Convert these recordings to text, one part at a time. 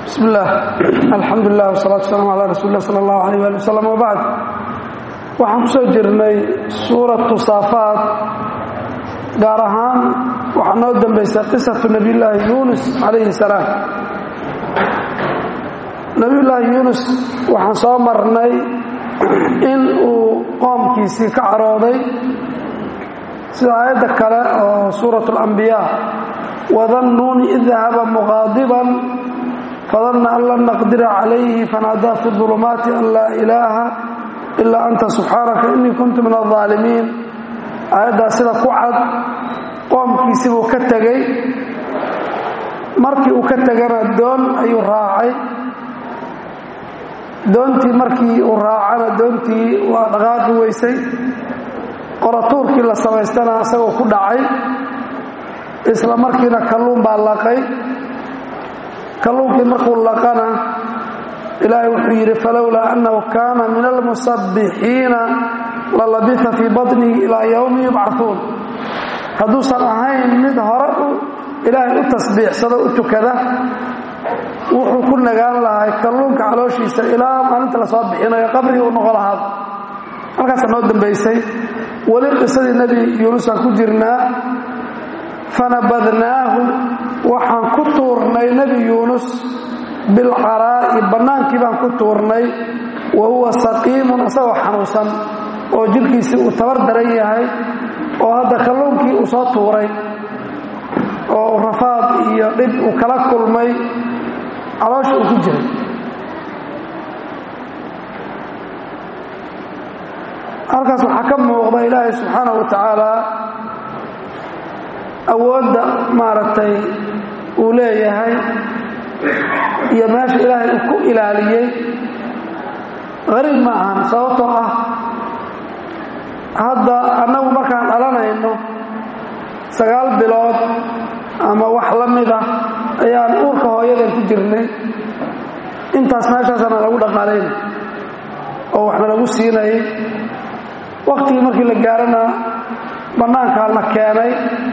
bismi illaah alxamdu lilah wsalaatu wasalaamu calaa rasuuli lah sala allahu alayh ali wasalam wabacd waxaan ku soo jirnay suuratu saafaat gaar ahaan waxaa noo dambaysay qisatu nebiyullaahi yuunus calayhi salaam nebiyullaahi yuunus waxaan soo marnay in uu qoomkiisii ka carooday sida aayadda kale oo suuratu alambiyaa wadannuuni id dahaba muqaadiban fadanna an lan naqdira calayhi fanaadaa fi dulumaati an laa ilaaha ilaa anta subxaanaka innii kuntu min aldaalimiin aayaddaas sida ku cad qoomkiisii buu ka tegey markii uu ka tegana doon ayuu raacay doontii markii uu raacana doontii waa dhaqaaqi weysay qoratuurkii la samaystana isagoo ku dhacay isla markiina kalluun baa laqay kalluunkii markuu laqana ilaahay wuxuu yidhi falowlaa annahu kaana min almusabbixiina lalabisa fii batnihi ilaa yowmi yubcahuun hadduusan ahayn mid hore ilaahay u tasbiixsado u tukada wuxuu ku nagaan lahay kalluunka calooshiisa ilaa maalinta lasoo bixinayo qabrigii u noqo lahaad halkaasa noo dambaysay weli qisadii nebi yuunusaan ku jirnaa fanabadnaahu waxaan ku tuurnay nebi yuunus bilcaraa'i bannaankii baan ku tuurnay wa huwa saqiimun isagoo xanuunsan oo jidhkiisii uu tabar daran yahay oo hadda kalluunkii uu soo tuuray oo rafaad iyo dhib uu kala kulmay caloosha uu ku jiray halkaas waxaa ka muuqda ilaahay subxaanahu wa tacaala awoodda maaragtay uu leeyahay iyo meesha ilaahay uu ku ilaaliyey qariib ma ahan sababtoo ah hadda annagu markaan dhalanayno sagaal bilood ama wax la mid ah ayaan uurka hooyadan ku jirnay intaas meeshaasana lagu dhaqaalayna oo waxna lagu siinayay wakhtigii markii la gaarana bannaankaa la keenay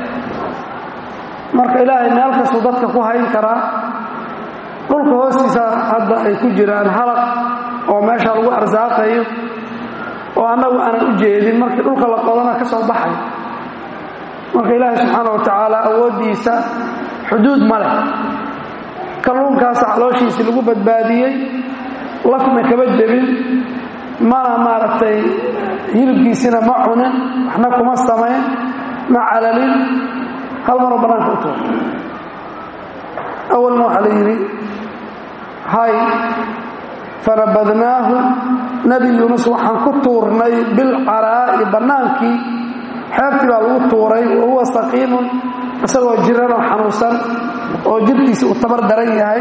marka ilaahay meel kastuu dadka ku hayn karaa dhulka hoostiisa hadda ay ku jiraan halaq oo meesha lagu arsaaqayo oo annagu aanan u jeedin markii dhulka la qodana ka soo baxay marka ilaahay subxaana wa tacaala awooddiisa xuduud ma leh kalluunkaasa calooshiisii lagu badbaadiyey lafna kama jebin mana maaragtay hilibkiisina ma cunin waxna kuma samayn ma calalin hal maroo bannaanka u tuur awalna waxaa la yidhi hay fanabadnaahu nebi yuunus waxaan ku tuurnay bilcaraa'i bannaankii xeebtii baa lagu tuuray wa huwa saqiimun isagoo jiranoo xanuunsan oo jidhkiisi uu tabar daran yahay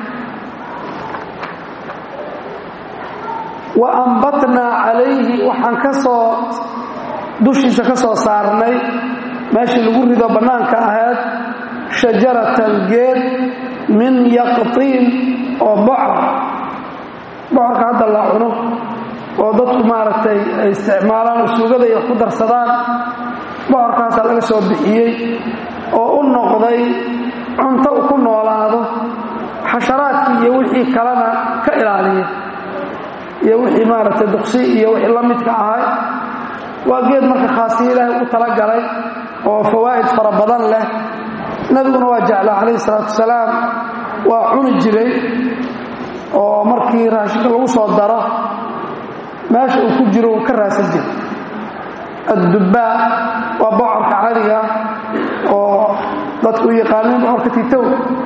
wa ambatnaa calayhi waxaan ka soo dushiisa ka soo saarnay meeshii lagu rido bannaanka ahayd shajaratan geed min yaqtiin oo bocor bocorka hadda la cuno oo dadku maaragtay ay isticmaalaan oo suugada ay wax ku darsadaan bocorkaasaa laga soo bixiyey oo u noqday cunto u ku noolaado xasharaadkii iyo wixii kalena ka ilaaliya iyo wixii maaragtay duqsi iyo wixii la midka ahay waa geed marka khaasiyo ilaahay u talagalay oo fawaa'id fara badan leh nebiguna waa jeclaa calayhi salaatu wasalaam waa cuni jiray oo markii raashinka lagu soo daro meesha uu ku jiro uu ka raasan jiray addubbaa waa bocorka cadiga oo dadku u yaqaaniin bocorka titow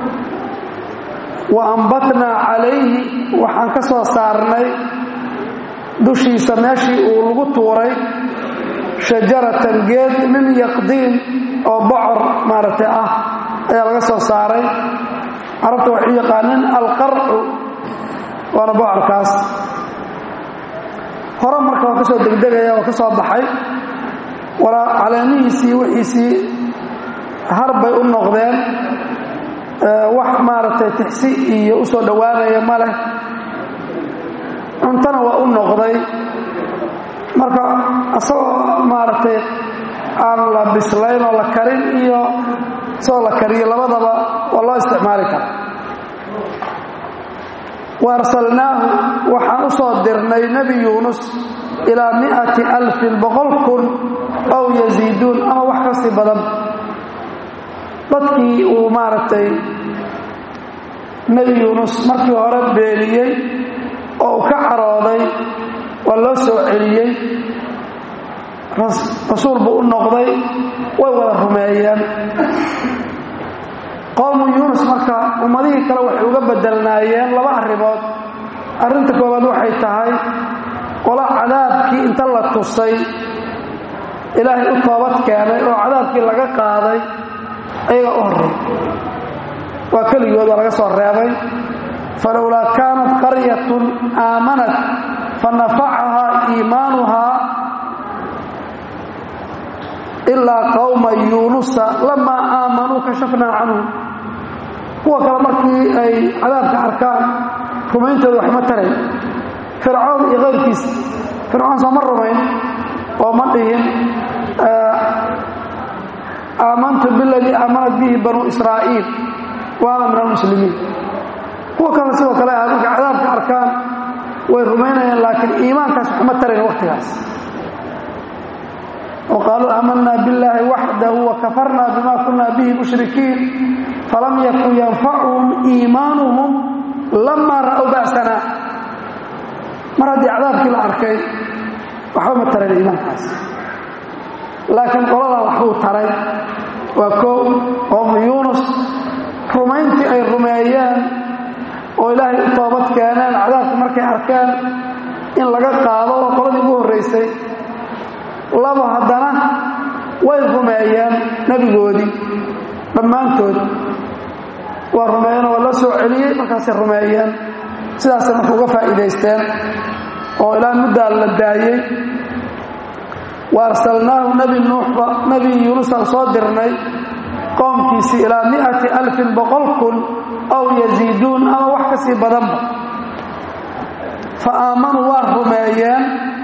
wa ambatnaa calayhi waxaan ka soo saarnay dushiisa meeshii uu lagu tuuray shajaratan geed min yaqdiin oo bocor maaragtay ah ayaa laga soo saaray carabta waxay u yaqaaniin alqarcu waana bocorkaas hore marka waa ka soo degdegaya waa ka soo baxay walaa caleemihiisii wixiisii harbay u noqdeen wax maaragtay tixsi iyo u soo dhowaanaya ma leh cuntona waa u noqday marka isagoo maaragtay aan la bislayn oo la karin iyo isagoo la kariyo labadaba waa loo isticmaali kara wa arsalnaahu waxaan u soo dirnay nebi yuunus ilaa mi'ati alfin boqol kun ow yasiiduun ama wax ka sii badan dadkii uu maaragtay nebi yuunus markii hore beeniyey oo uu ka carooday waa loo soo celiyey rasuul buu u noqday way wada rumeeyeen qowmu yuunus marka ummadihii kale waxay uga bedelnaayeen laba arrimood arrinta koowaad waxay tahay qola cadaabkii inta la tusay ilaahay u toobad keenay oo cadaabkii laga qaaday ayaga u horray waa keligood waa laga soo reebay falowlaa kaanat qaryatun aamanat fa nafacahaa iimaanuhaa ilaa qowma yuunusa lamaa aamanuu kashafnaa canhum kuwa kale markii ay cadaabka arkaan rumayntooda waxma taray fircoon iyo kayrkiisa fircoon sooma rumayn oo ma dhihin aamantu biladii aamanat bihi banuu israa'iil waana min almuslimiin kuwa kale sidoo kale ah markay cadaabka arkaan way rumaynayaan laakiin iimaankaas waxma tarayn waqtigaas وqaaluu aamana bاllahi waxdahu wakafarna bima kuna bihi mushrikiin falam yakun yanfacuhum iimaanuhum lama ra'w ba'sana mar haddii cadaabkii la arkay waxba ma tarayn iimaankaas laakiin qoladaa waxbuu taray waa koo qowmu yuunus rumayntii ay rumeeyeen oo ilaahay u toobad keeneen cadaabka markay arkeen in laga qaado oo qoladii ugu horraysay labo haddana way rumeeyeen nebigoodii dhammaantood waa rumeeyeen oo la soo celiyey markaasay rumeeyeen sidaasay marka uga faa'iidaysteen oo ilaa muddaa la daayey wa arsalnaahu nebi nuuxba nebi yuunusaan soo dirnay qoomkiisii ilaa mi'ati alfin boqol kun aw yasiiduun ama wax ka sii badanba fa aamanuu waa rumeeyeen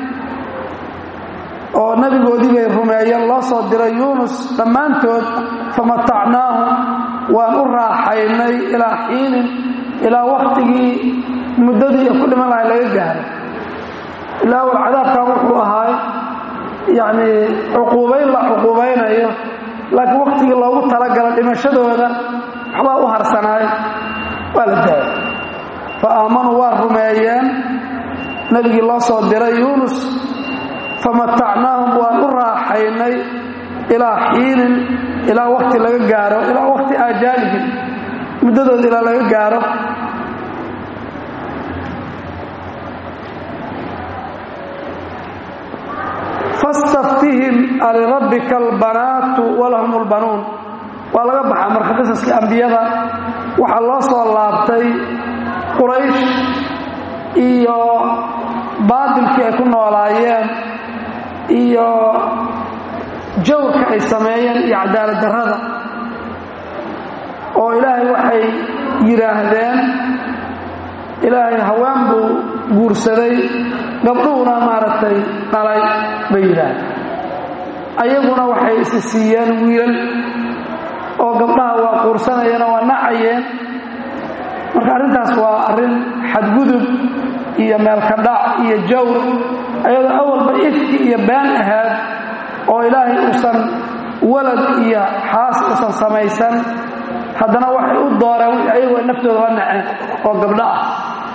oo nebigoodii bay rumeeyeen loo soo diray yuunus dhammaantood famatacnaahum waan u raaxaynay ilaa xiinin ilaa wakhtigii muddadii ku dhiman lahay laga gaaro ilaa wal cadaabkan wuxuu ahaay yacnii cuquubayn la cuquubaynayo laakiin wakhtigii loogu talagala dhimashadooda waxbaa u harsanaay waa la daayay fa aamanuu waa rumeeyeen nebigii loo soo diray yuunus famatacnaahum waan u raaxaynay ilaa xiinin ilaa wakti laga gaaro ilaa wakti aajaalihim muddadooda ilaa laga gaaro fastaftihim alirabbika albanaatu walahum lbanuun waa laga baxaa marka qisaskii ambiyada waxaa loo soo laabtay quraysh iyo baadilkii ay ku noolaayeen iyo jawrka ay sameeyeen iyo cadaalad darrada oo ilaahay waxay yidhaahdeen ilaahay haween buu guursaday gabdhuhuna maaragtay dhalay bay yidhaahdeen ayaguna waxay isi siiyeen wiilal oo gabdhaha waa quursanayeen oo waa nacayeen marka arrintaas waa arrin xadgudub iyo meelkadhac iyo jawr ayadoo awalba ifki iyo been ahaad oo ilaahay uusan walad iyo xaas uusan samaysan haddana waxay u dooreen wixii ayagu ay naftooda la naceen oo gabdho ah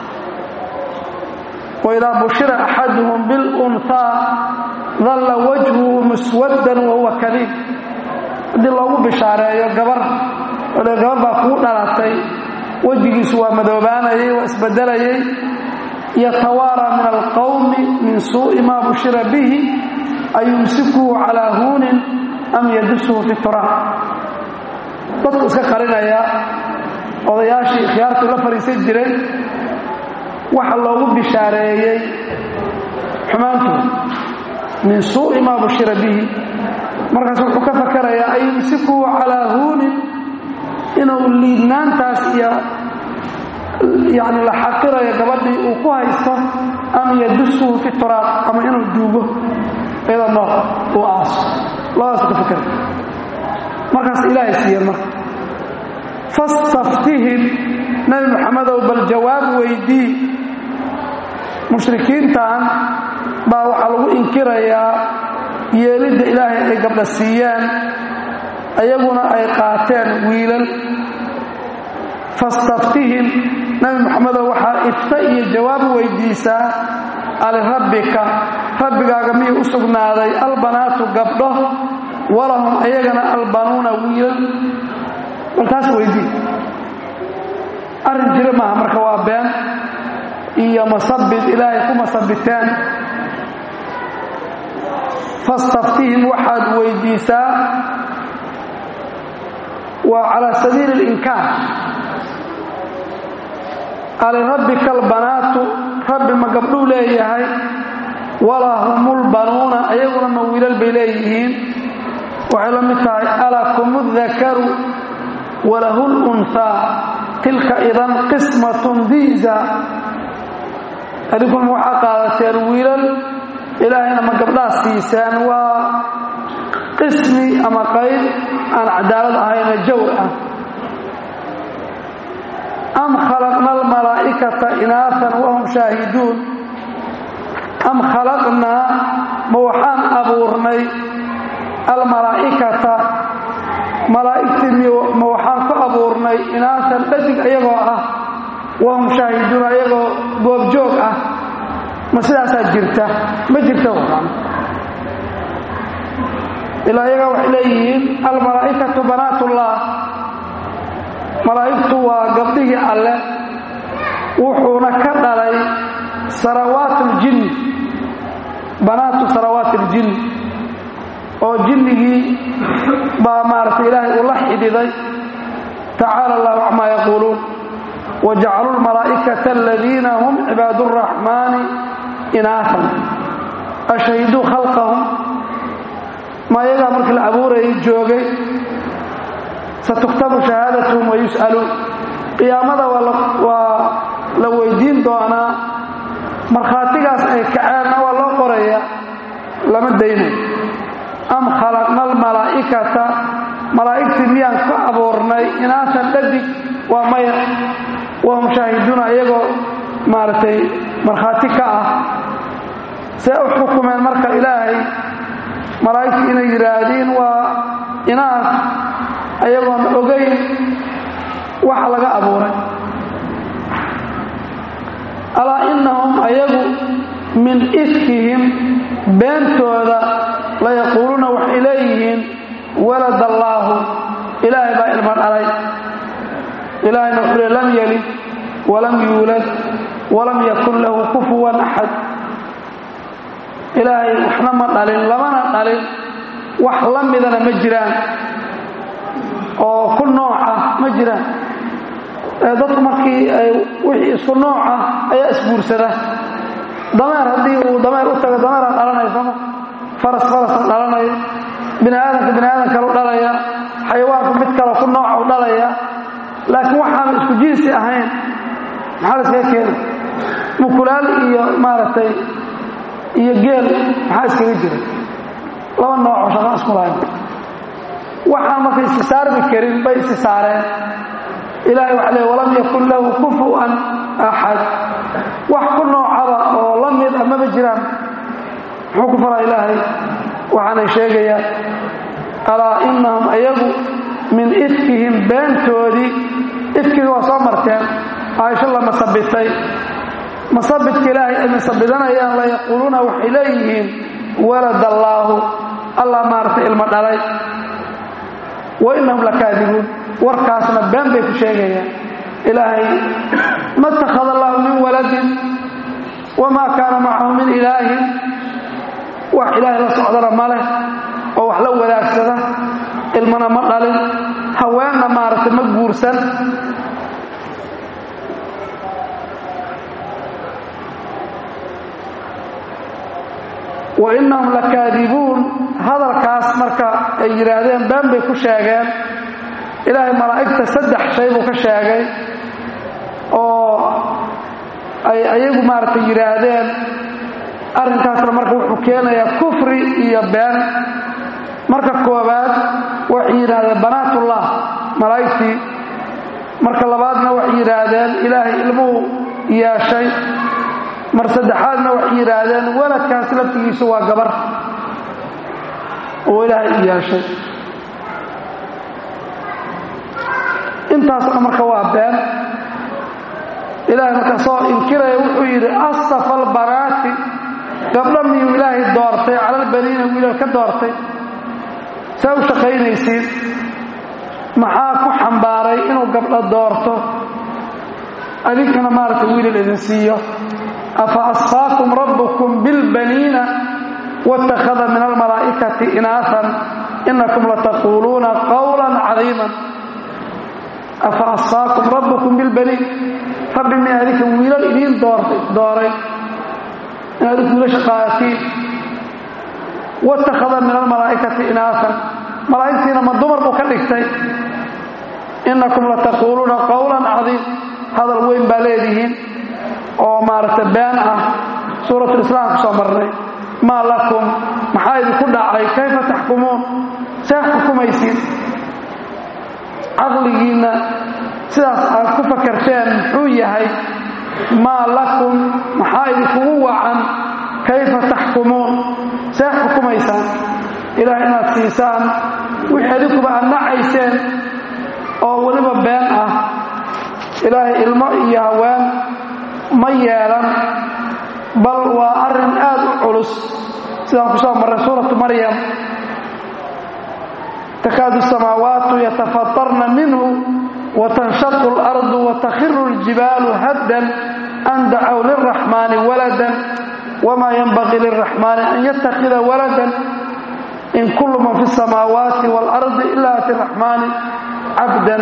waidaa bushira axaduhum bilunhaa dalla wajhuhu muswaddan wahuwa kadiib haddii loogu bishaareeyo gabar ole gabar baa kuu dhalatay wejigiisu waa madoobaanayay waa isbedelayay yatawaaraa min alqowmi min suu'i maa bushira bihi ayumsikuhu calaa huunin am yadusuhu fi turaab dadku iska qarinaya odayaashii khiyaartuu la fadhiisan jiray waxa loogu bishaareeyey xumaantooda min suu'i maa bushira bihi markaas wuxuu ka fakarayaa ayumsikuhu calaa huunin inuu liidnaantaas iyo yani la xaqirayo gabadhii uu ku haysto am yadusuhu fi turaab ama inuu duugo iyadoo nool uu aaso labadaasu ka fikray markaas ilaahay siiye marka fastaftihim nebi moxamedow bal jawaab weydii mushrikiintan baa waxaa lagu inkirayaa yeelidda ilaahay ay gabdha siiyeen ayaguna ay qaateen wiilal fastaftihim nebi moxamedow waxaa ifta iyo jawaab weydiisaa alirabbika rabbigaaga miyuu u sugnaaday albanaatu gabdho walahum ayagana albanuuna wiilal baltaas weydii arrin jira maaha marka waa been iyo masabid ilaahay ku masabiteen fastaftihim waxaad weydiisaa waa calaa sabiili اlinkaar alirabbika albanaatu rabbi ma gabdhuu leeyahay walahumulbanuuna ayaguna ma wiilal bay leeyihiin waxay la mid tahay alakum dakaru walahu lunhaa tilka idan qismatun diiza adinkuna waxaa qaadateen wiilal ilaahayna ma gabdhaas siiseen waa qismi ama qayb aan cadaalad ahayna jawr ah am khalaqna almalaa'ikata inaafan wahum shaahiduun am khalaqnaa ma waxaan abuurnay almalaa'ikata malaa'igtii ma waxaan ku abuurnay inaafan dhadig ayagoo ah wahum shaahiduun ayagoo goobjoog ah ma sidaasaa jirta ma jirta waran ilaa iyagaa waxay leeyihiin almalaa'ikatu banaatullah malaa'igtu waa gabdhihii alle wuxuuna ka dhalay sarawaat اljinni banaatu sarawaat اljinni oo jinnigii baa maaragtay ilaahay uu la xidhiday tacaala allahu camaa yaquuluun wajacaluu lmalaa'ikata aladiina hum cibaad اraxmaani inaafan ashhiduu khalqahum ma ayagaa markii la abuurayay joogay satuktabu shahaadatuhum wayus'aluun qiyaamada waa la weydiin doonaa markhaatigaas ay kaceenna waa loo qoraya lama daynayo am khalaqna almalaa'ikata malaa'igtii miyaan ka abuurnay inaasan dhadig waa maya wahum shaahiduuna iyagoo maaragtay markhaati ka ah see u xukumeen marka ilaahay malaa'igtu inay yidhaahdiin waa inaas ayagoon ogayn waxa laga abuuray alaa innahum ayagu min ifkihim beentooda layaquuluuna waxay leeyihiin walad allaahu ilaahay baa ilma dhalay ilaahayna wuxuu le lam yelid walam yuulad walam yakun lahu kufuwan axad ilaahay waxna ma dhalin lamana dhalin wax la midana ma jiraan oo ku nooc ah ma jiraan dadku markii ay wixii isku nooc ah ayaa isguursada dameer haddii uu dameer u tago dameeraa dhalanaya sooma faras farasa dhalanayo bini aadamka bini aadam kalu dhalaya xayawaanku mid kale ku nooca u dhalaya laakiin waxaan isku jinsi ahayn maxaa la iskaga keena mukulaal iyo maaragtay iyo geel maxaa iskaga jira laba noocoo shaqo isku lahayn waxaan marka istisaarmi karin bay istisaareen ilahay waxa le walam yakun lahu kufuwan axad wax ku noocaba oo la mid a maba jiraan muxuu ku faraa ilaahay waxaanay sheegayaan alaa inahum ayagu min ifkihim beentoodii ifkiga waa soo marteen caaisho la masabitay masabidka ilaahay ay masabidanayaan layaquuluuna waxay leeyihiin walad allaahu allah maaragtay ilmo dhalay wa inahum lakaadibuun warkaasna been bay ku sheegayaan ilaahay ma itakhada allahu min waladin wamaa kaana macahu min ilaahin wax ilaahay la socdana ma leh oo wax la wadaagsada ilmana ma dhalin haweenna maaragtay ma guursan wa inahum lakaadibuun hadalkaas marka ay yidhaahdeen been bay ku sheegeen ilaahay malaa'igta saddex shay buu ka sheegay oo ay ayagu maaragtay yidhaahdeen arrinkaasna marka wuxuu keenayaa kufri iyo been marka koowaad waxay yidhaahdeen banaatullah malaa'igtii marka labaadna waxay yidhaahdeen ilaahay ilmuhu yeeshay mar saddexaadna waxay yidhaahdeen waladkaas laftigiisu waa gabar oo ilaahay u yeeshay intaasna marka waa been ilaahay marka soo inkiraya wuxuu yidhi asafa albanaati gabdho miyuu ilaahay doortay calalbaniina wiilal ka doortay see u shaqaynaysiin maxaa ku xambaaray inuu gabdho doorto adinkana maaragtay wiilal idin siiyo afa asfaakum rabbukum bilbaniina wاtakhada min almalaa'ikati inaafan inakum lataquuluuna qawla cadiiman afa asfaakum rabbukum bilbaniin rabbi mi adinka wiilal idiin dooray in adinku wiilasha qaadatiin wاtakhada min almalaa'ikati inaafan malaa'igtiina ma dumar buu ka dhigtay inakum lataquuluuna qawla cadiim hadal weyn baa leedihiin oo maaragtay been ah suuratulislaam ku soo marnay maa lakum maxaa idinku dhacay kayfa taxkumuun see xukumaysiin caqligiinna sidaas aad ku fakarteen muxuu yahay maa lakum maxaa idinkugu wacan kayfa taxkumuun see xukumaysaan ilaah inaad siisaan wixii adinkuba aad nacayseen oo weliba been ah ilaahay ilmo iyo haween ma yeelan bal waa arrin aad u culus sidaan ku soo marray suuratu maryam takaadu samaawaatu yatafatarna minhu watanshaqu اlardu watakhiru اljibaalu haddan an dacow lilraxmaani waladan wma yanbagii lilraxmaani an yattakhida waladan in kullu man fi الsamaawaati wاlardi ila ati raxmaani cabdan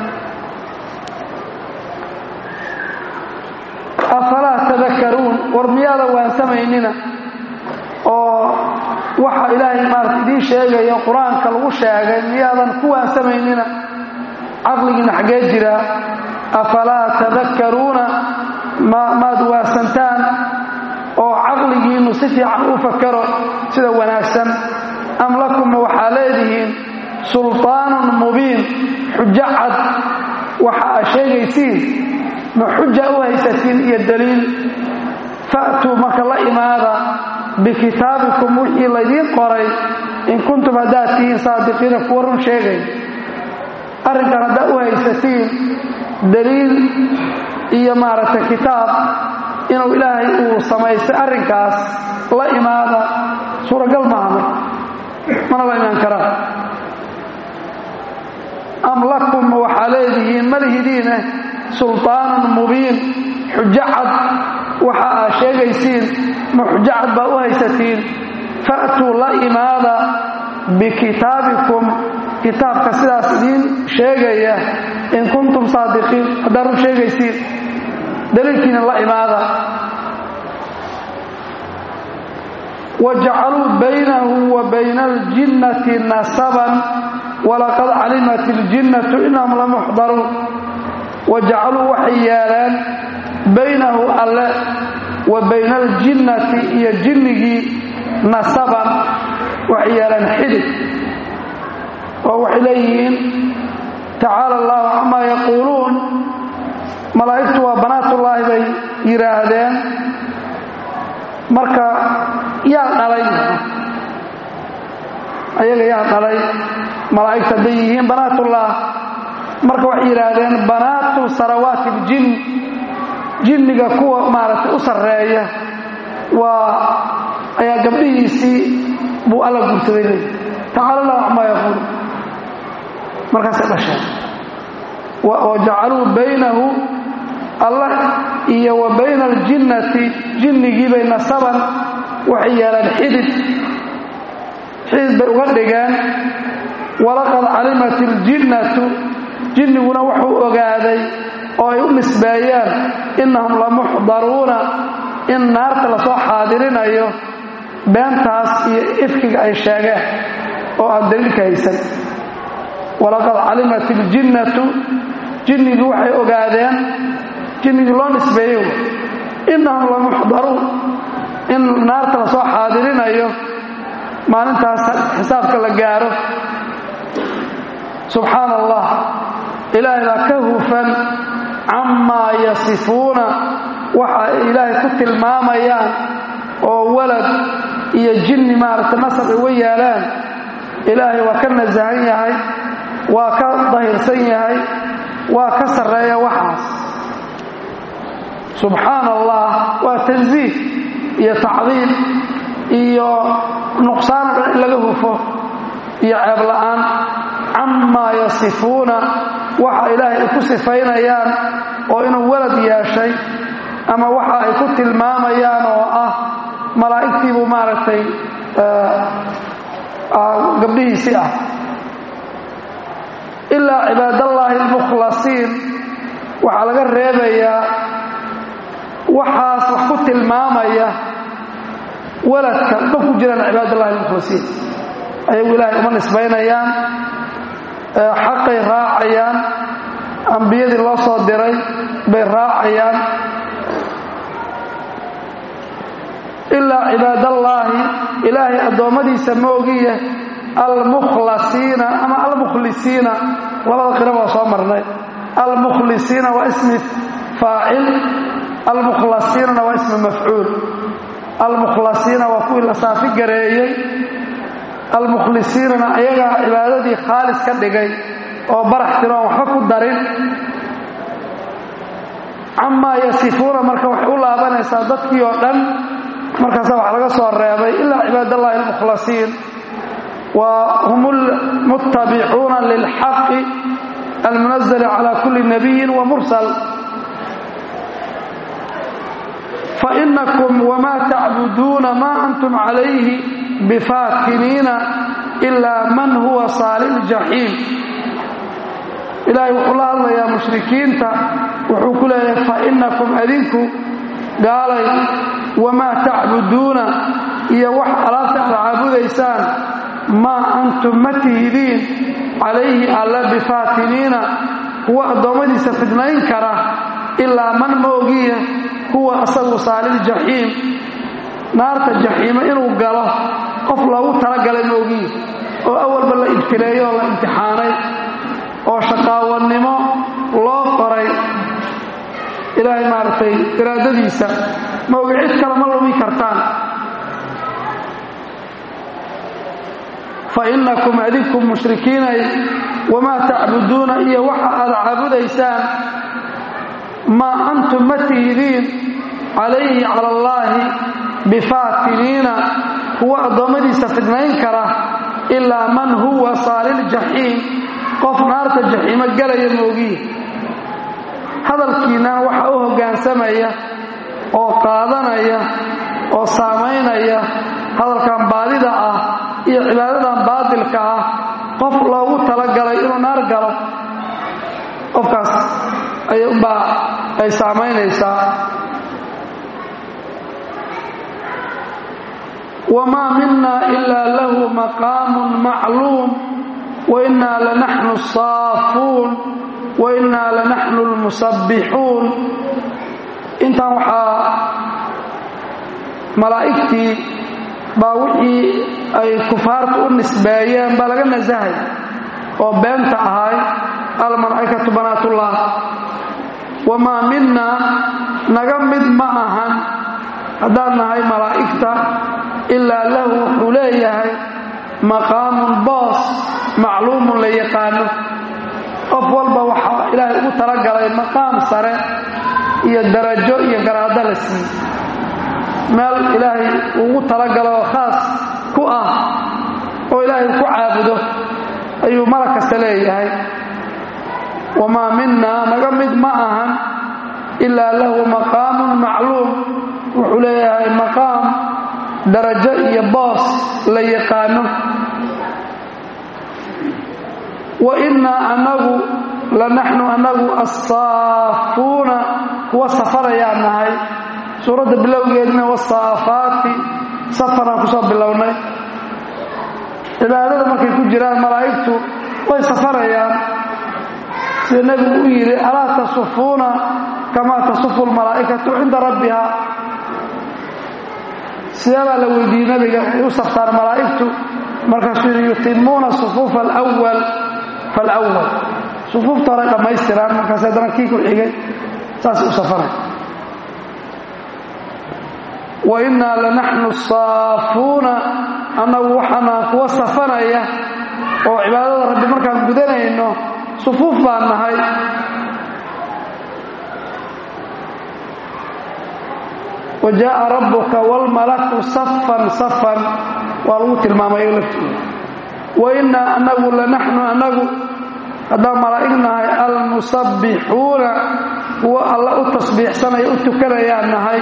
afalaa tadakaruun war miyaada waansamaynina oo waxa ilaahay maarata idiin sheegaya qur-aanka lagu sheegay miyaadan ku waansamaynina caqligiina xaggee jiraa afalaa tadakaruuna maad waasantaan oo caqligiinnu si fiican u fakaro sida wanaagsan am lakumma waxaa leedihiin sulطaanun mubiin xujo cad waxa aad sheegaysiin ma xuja u haysatiin iyo daliil fa'tuu marka la imaada bikitaabikum wixii laydiin qoray in kuntum haddaad tihiin saadiqiina kuwa run sheegay arrinkan haddaad u haysatiin daliil iyo maaragtay kitaab inuu ilaahay uu samaystay arrinkaas la imaada suuragal maaha mana la imaan karaa am lakum waxaa leedihiin malihidiineh sulطaanun mubiin xujo cad waxa aad sheegaysiin ma xujo cad baa u haysatiin fa'tuu la imaada bikitaabikum kitaabka sidaas idiin sheegaya in kuntum saadiqiin haddaad run sheegaysiin daliilkiina la imaada wajacaluu baynahu wa bayna aljinnati nasaban walaqad calimat iljinnatu inahum lamuxdaruun wajacaluu waxay yeeleen baynahu alle wa bayna aljinnati iyo jinnigii nasaban waxay yeeleen xidid oo waxay leeyihiin tacaala allahu camaa yaquuluun malaa'igtu waa banaatullaahi bay yidhaahdeen marka yaa dhalay ayaga yaa dhalay malaa'igta hadday yihiin banaatullah marka waxay yidhaahdeen banaatu sarawaati iljin jinniga kuwa maaragtay u sarreeya waa ayaa gabdhihiisii buu alla guursaday leey tacaala allahu camaa yaquuluun markaasay dhasheen wajacaluu baynahu allah iyo wa bayna aljinnati jinnigiibay nasaban waxay yeeleen xidid xidid bay uga dhigeen walaqad calimat iljinnatu jinniguna wuxuu ogaaday oo ay u nisbeeyeen innahum lamuxdaruuna in naarta lasoo xaadirinayo beentaas iyo ifkiga ay sheegeen oo aan daliilka haysan walaqad calimat iljinnatu jinnigii waxay ogaadeen jinnigii loo nisbeeyo innahum lamuxdaruun in naarta lasoo xaadirinayo maalintaas xisaabka la gaaro subxaana allah ilaahay baa ka hufan camaa yasifuuna waxa ay ilaahay ku tilmaamayaan oo walad iyo jinni maaragtay nasab uga yaalaan ilaahay waa ka nasahan yahay waa ka dahirsan yahay waa ka sarreeya waxaas subxaana allah waa tansiih iyo tacdiim iyo nuqsaan dhan in laga hufo iyo ceeb la'aan camaa yasifuuna waxa ilaahay ay ku sifaynayaan oo inuu walad yeeshay ama waxa ay ku tilmaamayaan oo ah malaa'igtiibuu maaragtay gabdhihiisii ah ilaa cibaadallaahi almukhlasiin waxaa laga reebayaa waxaas wax ku tilmaamaya waladka ma ku jiraan cibaadallahi almukhlasiin ayagu ilaahay uma nisbaynayaan xaqay raacayaan ambiyadii loo soo diray bay raacayaan ilaa cibaadallaahi ilaahay addoommadiisa moogiya almukhlasiina ama almukhlisiina labada qira waa soo marnay almukhlisiina waa ismi faacil almukhlasiinana waa ismi mafcuul almukhlasiina waa kuwii la saafi gareeyey almukhlisiinana ayagaa cibaadadii khaalis ka dhigay oo barax tiroon waxba ku darin camaa yasifuuna marka waxay u laabanaysaa dadkii oo dhan markaasa wax laga soo reebay ilaa cibaadallaahi almukhlasiin wa hum lmuttabicuuna lilxaqi almunazali cala kulli nabiyin wa mursal fainakum wmaa tacbuduuna maa antum calayhi bifaatiniina ilaa man huwa saali ljaxiim ilaahay wuxuu la hadlayaa mushrikiinta wuxuu ku leeyahay fainakum adinku gaalay wamaa tacbuduuna iyo wax alaabta aad caabudaysaan maa antum ma tihidiin calayhi alla bifaatiniina kuwa addoommadiisa fidnayn kara ilaa man moogiya huwa asagu saaliljaxiim naarta jaxiimo inuu galo qof loogu talagalay moogiya oo awalba la ibtileeyo oo la imtixaanay oo shaqaawannimo loo qoray ilaahay maaragtay iraadadiisa maogi cid kale ma lumi kartaan fa innakum adinku mushrikiinay wamaa tacbuduuna iyo waxa aad caabudaysaan maa antum ma tihidiin calayhi cala allaahi bifaatiniina kuwa addoommadiisa fidnayn kara ilaa man huwa saaliljaxiim qof naarta jaxiimo galaya moogiye hadalkiinnan waxa u hoggaansamaya oo qaadanaya oo saamaynaya hadalkan baadida ah iyo cibaadadan baadilka ah qof loogu talagalay inuu naar galo qofkaas ayuunbaa ay saamaynaysaa wamaa mina ilaa lahu maqaamun macluum wainaa lanaxnu asaafuun wainaa lanaxnu almusabbixuun intan waxaa malaa'igtii baa wixii ay kufaartu u nisbeeyeen baa laga nasahay oo beenta ahay almalaa'ikatu banaatullah wamaa minna naga mid ma ahan haddaan nahay malaa'igta ilaa lahu wuxuu leeyahay maqaamun boos macluumun la yaqaano qof walba waxaa ilaahay ugu talagalay maqaam sare iyo darajo iyo garaado la siiye meel ilaahay ugu talagalo oo khaas ku ah oo ilaahay ku caabudo ayuu malag kasta leeyahay wamaa minaa naga mid ma ahan ilaa lahu maqaamun macluum wuxuu leeyahay maqaam darajo iyo boos la yaqaano wa innaa annagu lanaxnu annagu assaafuuna kuwa safarayaan nahay suuradda bilowgeedna wasaafaati safaraan ku soo bilownay cibaadada markay ku jiraan malaa'igtu way safarayaan sida nebigu u yidhi alaa tasufuuna kamaa tasufu lmalaa'ikatu cinda rabbiha sideebaa la weydiiyey nabiga waxay u saftaan malaa'igtu markaasuu yidhi yutimuuna sufuufa alwal falwal sufuufta hore dhammaystiraan markaas haddana kii ku xigay saas u safaray wa innaa lanaxnu saafuuna annagu waxaanaan kuwa safanaya oo cibaadada rabbi markaan gudanayno sufuuf baan nahay wa jaa'a rabbuka waalmalaku safan safan waa lagu tilmaamay laftiisa wa innaa annagu lanaxnu annagu haddaan malaa'ig nahay almusabbixuuna kuwa alla u tasbiixsanaya u tukanayaan nahay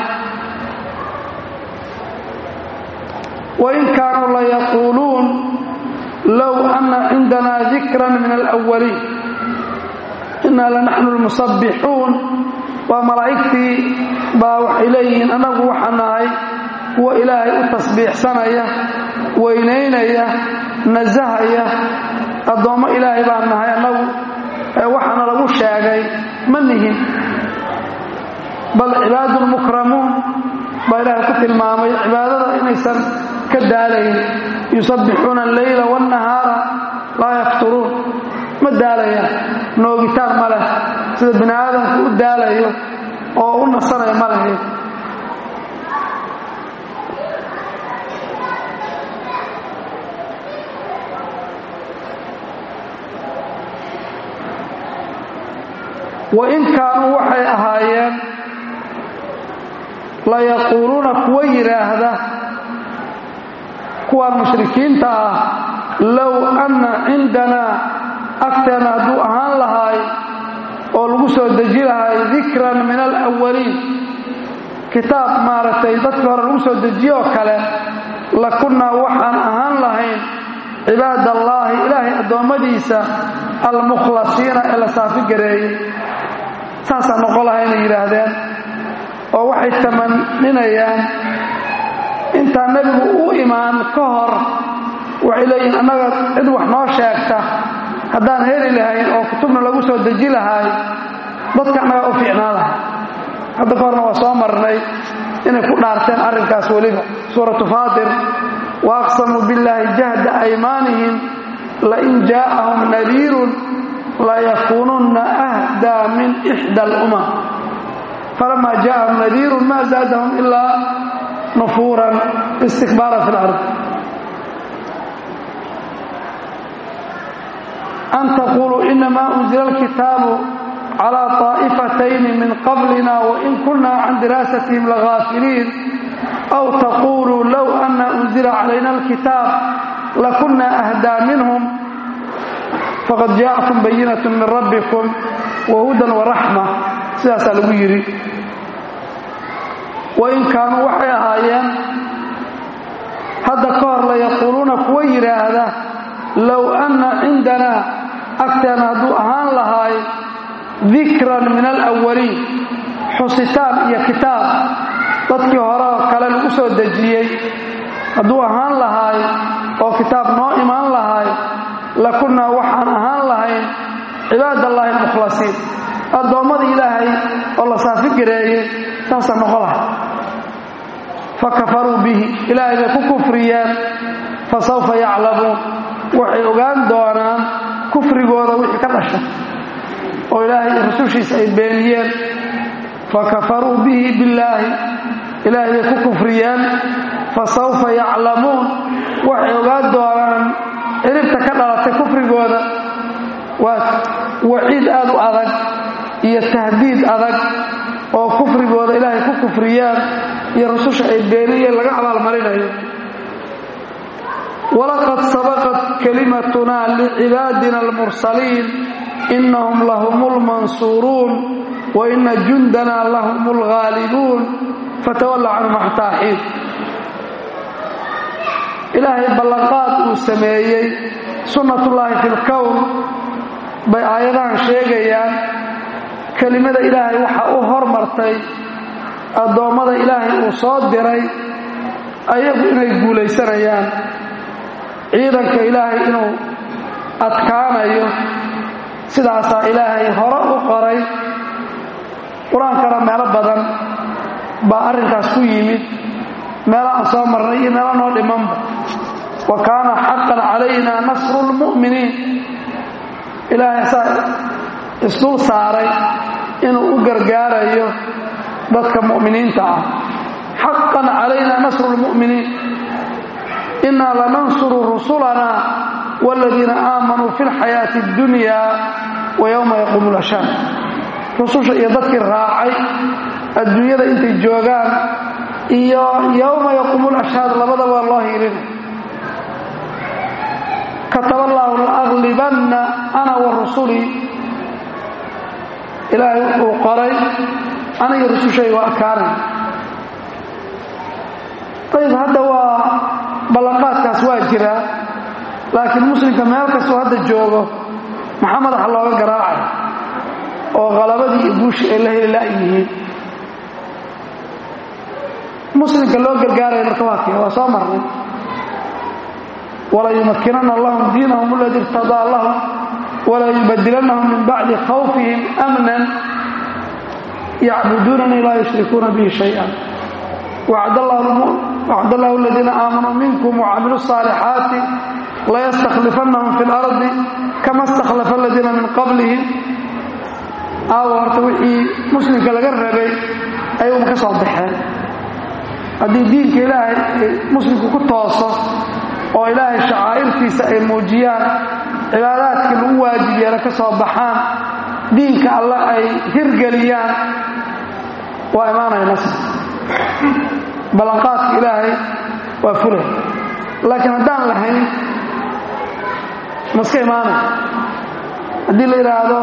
wain kaanuu layaquuluun low anna cindanaa dikran min alawaliin innaa lanaxnu lmusabbixuun waa malaa'igtii baa waxay leeyihiin annagu waxaa nahay kuwa ilaahay u tasbiixsanaya weynaynaya nasahaya addoommo ilaahay baan nahay annagu waxaana lagu sheegay ma nihin bal cibaadun mukramuun baa ilaahay ku tilmaamay cibaadada inaysan ka daalayn yusabbixuuna alleyla waannahaara laa yafturuun ma daalayaan noogitaan ma leh sida bini aadamku u daalayo oo u nasanaya ma lahayd wain kaanuu waxay ahaayeen layaquuluuna kuwa yidhaahda kuwaan mushrikiinta ah low anna cindanaa agteena hadduu ahaan lahaay oo lagu soo deji lahay dikran min alawaliin kitaab maaragtay dadkii hore lagu soo dejiyoo kale la kunnaa waxaan ahaan lahayn cibaad allaahi ilaahay addoommadiisa almukhlasiina ee la saafi gareeyey saasaan noqon laha inay yidhaahdeen oo waxay tamaninayaan intaan nebigu u imaan ka hor waxay leeyihiin annaga cid wax noo sheegta haddaan heli lahayn oo kutubna lagu soo deji lahay dadka annagaa u fiicnaa lahay hadda ka horna waa soo marnay inay ku dhaarteen arrinkaas weliba suuratu faatir wa aqsamuu billaahi jahda aymaanihim lain jaa'ahum nadiirun layakuununna ahdaa min ixda alumam falamaa jaa'ahum nadiirun maa zaadahum ilaa nufuuran istikbaaran fi lard an taquluu inamaa unzila alkitaabu calaa طaa'ifatayni min qablina wain kunna can diraasatihim lagaafiliin aw taquluu low ana unzila calayna alkitaab lakunna ahdaa minhum faqad jaa'akum bayinat min rabbikum wahudan waraxma sidaasaa lagu yidhi wain kaanuu waxay ahaayeen hadda ka hor layaquuluuna kuwa yidhaahda low anna cindanaa agteena hadduu ahaan lahaay dikran min alawaliin xusitaan iyo kitaab dadkii hore oo kale lagu soo dejiyey hadduu ahaan lahaay oo kitaab noo imaan lahaay lakunnaa waxaan ahaan lahayn cibaadallaahi almukhlasiin addoommada ilaahay oo la saafi gareeyey saasaan noqon lahay fa kafaruu bihi ilaahay bay ku kufriyeen fa sawfa yaclamuun waxay ogaan doonaan kufrigooda wixii ka dhasha oo ilaahay iyo rasushiisa ay beeniyeen fa kafaruu bihi billaahi ilaahay bay ku kufriyeen fa sawfa yaclamuun waxay ogaan doonaan ciribta ka dhalatay kufrigooda waa waciid aad u adag iyo tahdiid adag oo kufrigooda ilaahay ku kufriyaan iyo rasusha ay beeniyeen laga abaalmarinayo walaqad sabaqat kalimatunaa licibaadina almursaliin inahum lahum lmansuuruun wa ina jundanaa lahum lghaalibuun fatawalla canhum xataa xiin ilaahay ballanqaad uu sameeyey sunnatullaahi fi lkown bay aayadahan sheegayaan kelimada ilaahay waxaa u hormartay addoommada ilaahay uu soo diray ayagu inay guulaysanayaan ciidanka ilaahay inuu adkaanayo sidaasaa ilaahay hore u qoray qur-aankana meelo badan baa arrinkaas ku yimid meelo aan soo marnay iyo meelo noo dhimanba wa kaana xaqan calayna nasru lmu'miniin ilaahay saa isdul saaray inuu u gargaarayo dadka mu'miniinta ah xaqan calayna nasru lmu'miniin innaa lanansuru rusulanaa waaladiina aamanuu fi lxayaati اddunya wa yowma yaquumu lashaad rususha iyo dadkii raacay adduunyada intay joogaan iyo yowma yaquumu lashhaad labadaba loo hiilina kataba allaahu laaglibanna ana wa rusulii ilaahay wuxuu qoray aniga rusushayga waa adkaanay ayib hadda waa ballanqaadkaas waa jiraa laakiin muslimka meel kastoo hadda joogo maxaa madaxa looga garaacay oo qalabadii iyo guushii ay la heli la'yihiin muslimka loo gargaaraya marka waa kee waa soo marnay walayumakinana lahum diinahum aladii irtadaa lahum walayubadilannahum min bacdi khawfihim amnan yacbuduunanii laa yushrikuuna bihi shayئa wacd allahu aladiina aamanuu minkum wacamiluu الصaalixaati layastakhlifannahum fi اlardi kama istakhlafa aladiina min qablihim aawo horta wixii muslimka laga rabay ayuuma ka soo baxeen haddii diinka ilaahay muslimku ku tooso oo ilaahay shacaa'irtiisa ay muujiyaan cibaadaadkii lagu waajib yeela ka soo baxaan diinka alle ay hirgeliyaan waa imaanaya nasr ballanqaadka ilaahay waa fulay laakiin haddaan lahayn maska imaanay haddii la yidhaahdo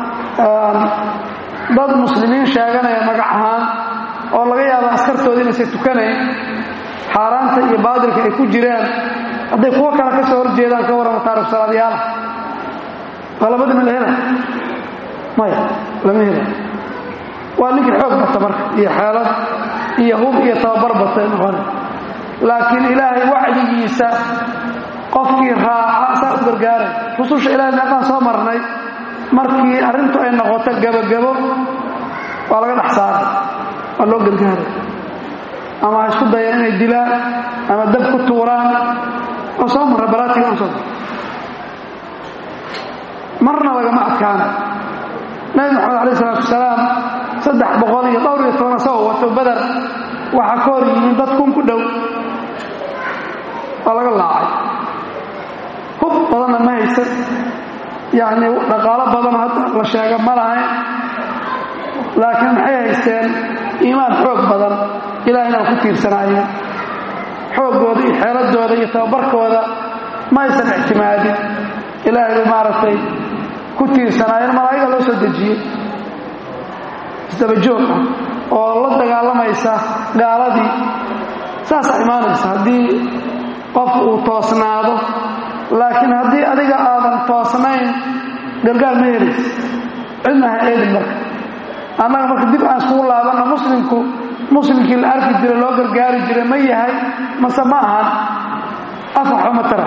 dad muslimiin sheeganaya magac ahaan oo laga yaabo askartooda inaysa tukanayn xaaraanta iyo baadilka ay ku jiraan hadday kuwo kale ka soo horjeedaan ka warrama taarikh salaadyaala qalabadina la hela maya lama hela waa ninkii xoog bata marka iyo xeelad iyo hub iyo tababar batay noqona laakiin ilaahay wacdigiisa qofkii raaca saa u gargaaray rususha ilahay meeqaan soo marnay markii arrintu ay noqoto gebagabo waa laga dhex saaray waa loo gargaaray ama ha isku dayaan inay dilaan ama dab ku tuuraan oo soo marra baraatiga u soo marna lagama adkaana nabi maxamed alayh isalaatu wasalaam saddex boqol iyo dhowr iyo toban asagoo wato badar waxaa ka hor yimin dad kun ku dhow waa laga laacay hub badanna ma haysan yacni dhaqaalo badan hadda la sheega ma lahayn laakiin maxay haysteen iimaan xoog badan ilahayna waa ku tiirsanaayeen xooggooda iyo xeeladooda iyo tababarkooda ma aysan ictimaadin ilaahay bay maaragtay ku tiirsanaayeen malaa'iga loo soo dejiyey isdabajoog ah oo la dagaalamaysa gaaladii saasaa imaanaysa haddii qofku uu toosnaado laakiin haddii adiga aadan toosnayn gargaar ma helaysa cidna ha eedin marka annaga marka dib aan iskugu laabanna muslimku muslimkii la arki jira loo gargaari jira ma yahay mase ma ahan afaxo ma tara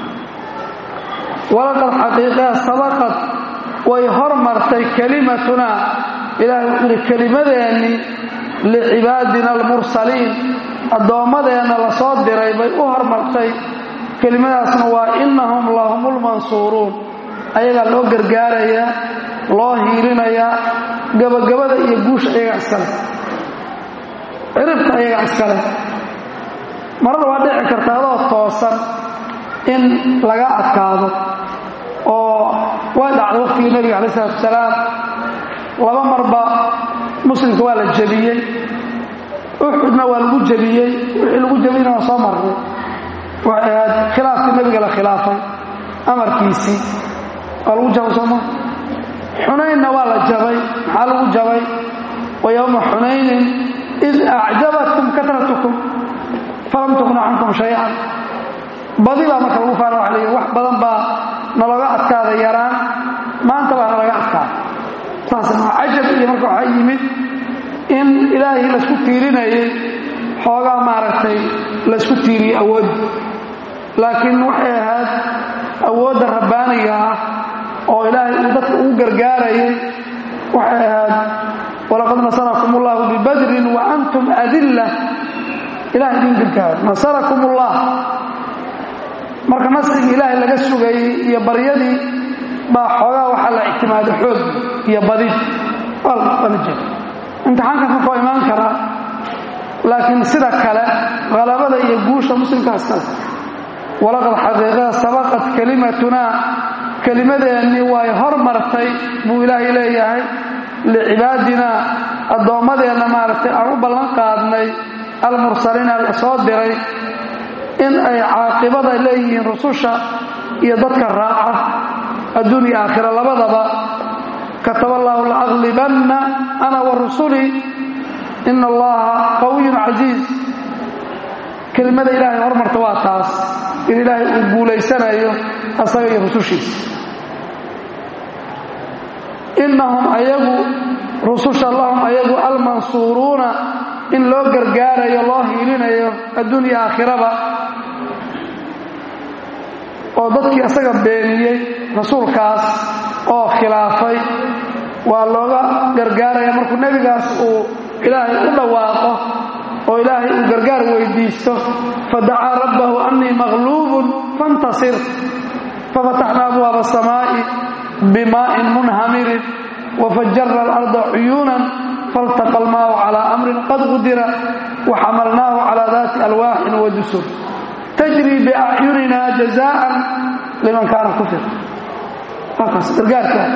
walaqad xaqiiqaa sabaqad way hormartay kelimatunaa ilaahay wuxuu ihi kelimadeennii licibaadina almursaliin addoommadeenna la soo diray bay u hormartay kelimadaasna waa innahum lahumulmansuuruun ayagaa loo gargaarayaa loo hiilinayaa gabagabada iyo guusha ayagaa iskale ciribta ayagaa iskale marada waa dhici karta adoo toosan in laga adkaado oo way dhacday waqtigii nebiga calayi isalaatu wasalaam laba marba muslimka waa la jebiyey uxudna waa lagu jebiyey wixii lagu jebiyeyna waa soo marnay waxay ahayd khilaafkii nebiga la khilaafay amarkiisii waa lagu jabay sooma xunaynna waa la jabay maxaa lagu jabay wa yowma xunaynin id acjabatkum katratukum falam tuqna cankum shay-an badi baa marka lagu faana waa la wax badan baa nalaga adkaada yaraan maanta baa nalaga adkaada saas maa cajab iyo marka waxaa yimid in ilaahay laysku tiirinayay xoogaa maaragtay laysku tiiriyey awood laakiin waxay ahayd awoodda rabbaaniga ah oo ilaahay uu dadka ugu gargaarayay waxay ahayd walaqad nasarakum ullahu bibadrin wa antum adilla ilahay idin gargaaro nasarakum ullah marka nasrigii ilaahay laga sugayey iyo baryadii baa xoogaa waxaa la ictimaado xoog iyo badid waala jeeda imtixaankaas markao imaan karaa laakiin sida kale halabada iyo guusha muslimkaas kale walaqad xaqiiqada sabaqat kelimatunaa kelimadeennii way hormartay buu ilaahay leeyahay licibaadinaa addoommadeenna maaragtay aan u ballan qaadnay almursaliina la soo diray in ay caaqibada leeyihiin rususha iyo dadka raaca adduun iyo aakhira labadaba kataba allaahu laaglibanna ana wa rusulii ina allaha qawiyun casiiz kelimada ilaahay hormarta waa taas in ilaahay uu guulaysanayo asaga iyo rusushiisa innahum ayagu rususha lahum ayagu almansuuruuna in loo gargaarayo loo hiilinayo adduun iyo aakhiraba oo dadkii asaga beeniyey rasuulkaas oo khilaafay waa looga gargaaraya markuu nebigaas uu ilaahay u dhawaaqo oo ilaahay uu gargaar weydiisto fadacaa rabbahu annii maqluubun fantasir fafataxna abwaaba asamaa'i bimaa'in munhamirin wafajara alarda cuyuunan faltaqa almaau calaa amrin qad qudira waxamalnaahu calaa daati alwaaxin wa dusur tajrii biacyunina jazaa'an liman kaana kufir halkaas gargaarka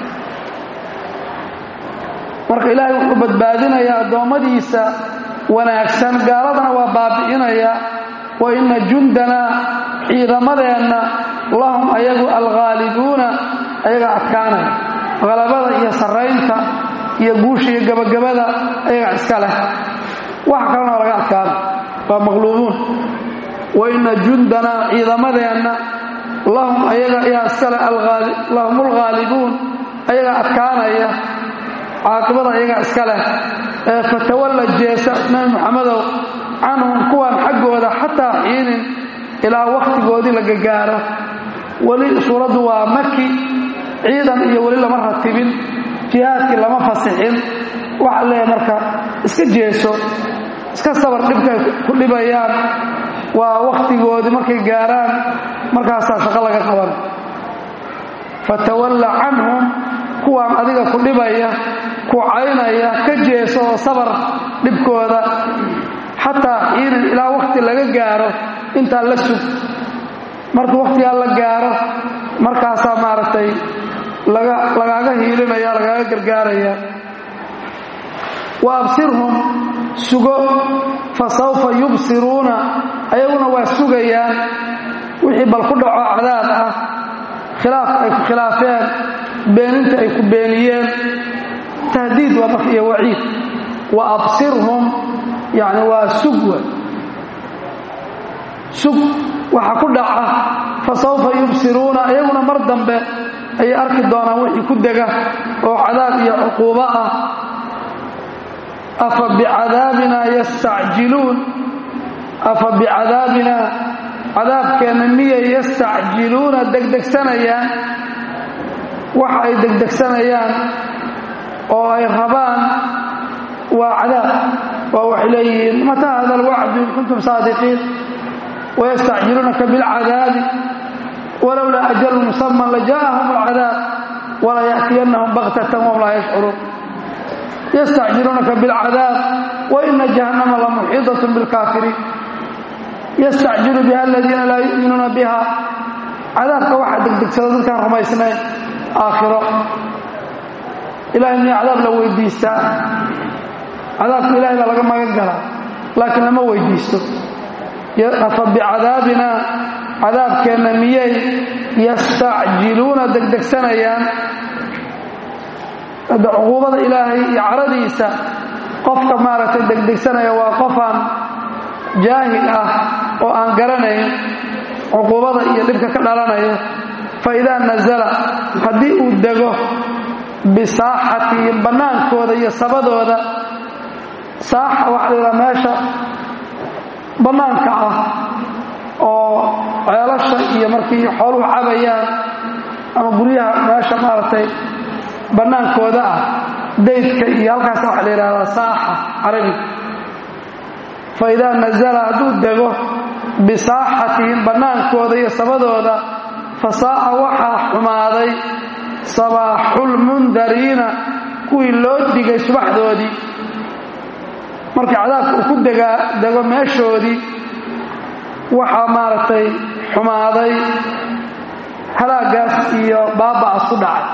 marka ilaahay wuxuu badbaadinayaa addoommadiisa wanaagsan gaaladana waa baabi'inaya wa inna jundanaa ciidamadeenna lahum ayagu alghaalibuuna ayaga adkaanaya halabada iyo sarraynta iyo guusha iyo gabagabada ayaga iska leh waxa kalena waa laga adkaana waa maqluubuun wa inna jundanaa ciidamadeenna lahum ayaga ayaa iskale lahum alghaalibuun ayaga adkaanaya caaqibada ayaga iska leh ee fatawalla jeesa nabi muxamedow canhum kuwan xaggooda xataa xiinin ilaa wakhtigoodii la gagaaro weli suuraddu waa maki ciidan iyo weli lama ratibin jihaadkii lama fasixin waxaa leeyahay marka iska jeeso iska sabar dhibkay ku dhibayaan waa wakhtigoodii markay gaaraan markaasaa shaqo laga qaban fatawalla canhum kuwaan adiga ku dhibaya ku caynaya ka jeeso oo sabar dhibkooda xataa xiinin ilaa wakhti laga gaaro intaa la sug marka wakhtigaa la gaaro markaasaa maaragtay lagaaga hiilinaya lagaaga gargaaraya wa absirhum sugo fa sawfa yubsiruuna ayaguna waa sugayaan wixii bal ku dhaco cadaab ah khilaafka ay ku khilaafeen beeninta ay ku beeniyeen tahdiid waa marka iyo waciid wa absirhum yani waa sug wa sug waxa ku dhaca fa sawfa yubsiruuna ayaguna mar dambe ayay arki doonaan wixii ku dega oo cadaab iyo cuquubo ah afa bicadaabina yastacjiluun afa bicadaabina cadaabkeenna miyay yastacjiluuna degdegsanayaan waxa ay degdegsanayaan oo ay rabaan waa cadaab waa waxay leeyihiin mataa hada alwacdu in kuntum saadiqiin wayastacjiluunaka bilcadaabi walowlaa ajalu musaman lajaa'ahum alcadaab wala ya'tiyannahum baktatan wahum laa yashcuruun yastacjiluunaka bilcadaab waina jahannama lamuxiidatun bilkaafiriin yastacjilu biha aladiina laa yu'minuuna biha cadaabka waxaa degdegsada dadkaan rumaysnayn aakhiro ilahay miya cadaab la weydiistaa cadaabka ilahay baa laga magan galaa laakiin lama weydiisto afa bicadaabina cadaabkeenna miyay yastacjiluuna degdegsanayaan hadda cuquubada ilaahay iyo caradiisa qofka maaragtay degdegsanaya waa qofaan jaahil ah oo aan garanayn cuquubada iyo dhibka ka dhalanaya fa idaa nasala haddii uu dego bisaaxatihim bannaankooda iyo sabadooda saaxa waxa la yidhaha meesha bannaanka ah oo ceelasha iyo markii xooluhu cabayaan ama guryaha meesha maaragtay bannaankooda ah daydka iyo halkaas waxa la yidhahdaa saaxa carabiga fa idaa nasala hadduu dego bisaaxatihim bannaankooda iyo sabadooda fa saa'a waxaa xumaaday sabaaxulmundariina kuwii loo digay subaxdoodii markii cadaabka uu ku degaa dego meeshoodii waxaa maaragtay xumaaday halaagaas iyo baaba'as ku dhacay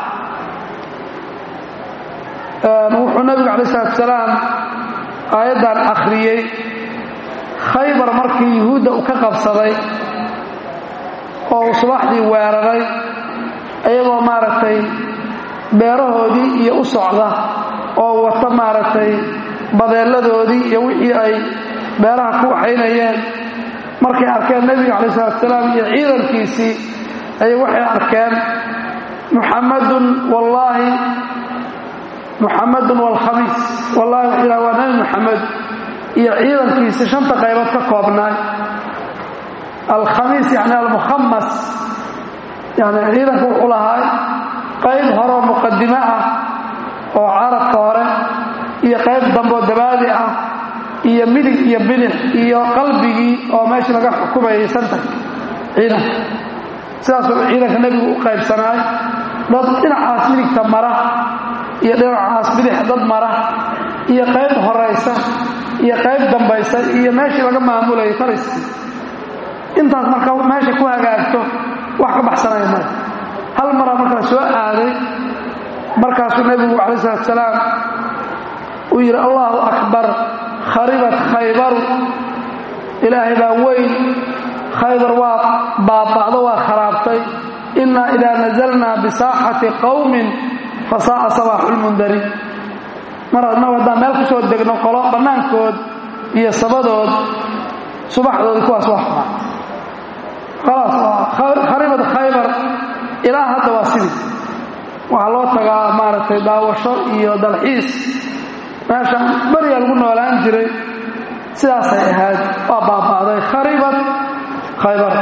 wuxuu nabigu calayi isalaatu salaam aayaddan akhriyey khaybar markii yuhuudda uu ka qabsaday oo uu subaxdii weeraray iyagoo maaragtay beerahoodii iyo u socda oo wata maaragtay badeelladoodii iyo wixii ay beeraha ku waxaynayeen markay arkeen nebiga calayi salatu salaam iyo ciidankiisii ayay waxay arkeen muxammadun wallaahi muxammadun waalkhamiis wallahi wuxuu yidhaha waa nebi muxamed iyo ciidankiisii shanta qaybood ka koobnaay alkhamiis yacni almukhamas yani ciidanka wuxuu lahaa qayb horeoo muqadimo ah oo caradka hore iyo qayb dambeoo dabaadi ah iyo midig iyo bidix iyo qalbigii oo meeshii laga xukumayay santarka ciidanka sidaasuu ciidanka nebigu u qaybsanaay dad dhinacaas midigta mara iyo dhinacaas bidix dad mara iyo qayb horaysa iyo qayb dambaysa iyo meeshii laga maamulayay taliskii intaas marka meesha ku hagaagto wax ka baxsanaya male hal maraa marka la soo aaday markaasuu nebigu calayi salatu salaam uu yidhi allahu akbar kharibat khaybaru ilaahay baa weyn khaybar waa baaba'do waa kharaabtay innaa idaa nazalnaa bisaaxati qowmin fasaa'a sabaaxulmundariin mar adnagu haddaan meel ku soo degno qolo bannaankood iyo sabadood subaxdoodii kuwaas waa xumaa khalaas waa kharibad khaybar ilaa hadda waa sidii waxaa loo tagaa maaragtay daawasho iyo dalxiis meeshaan beriyaa lagu noolaan jiray sidaasay ahayd waa baaba'day kharibad khaybar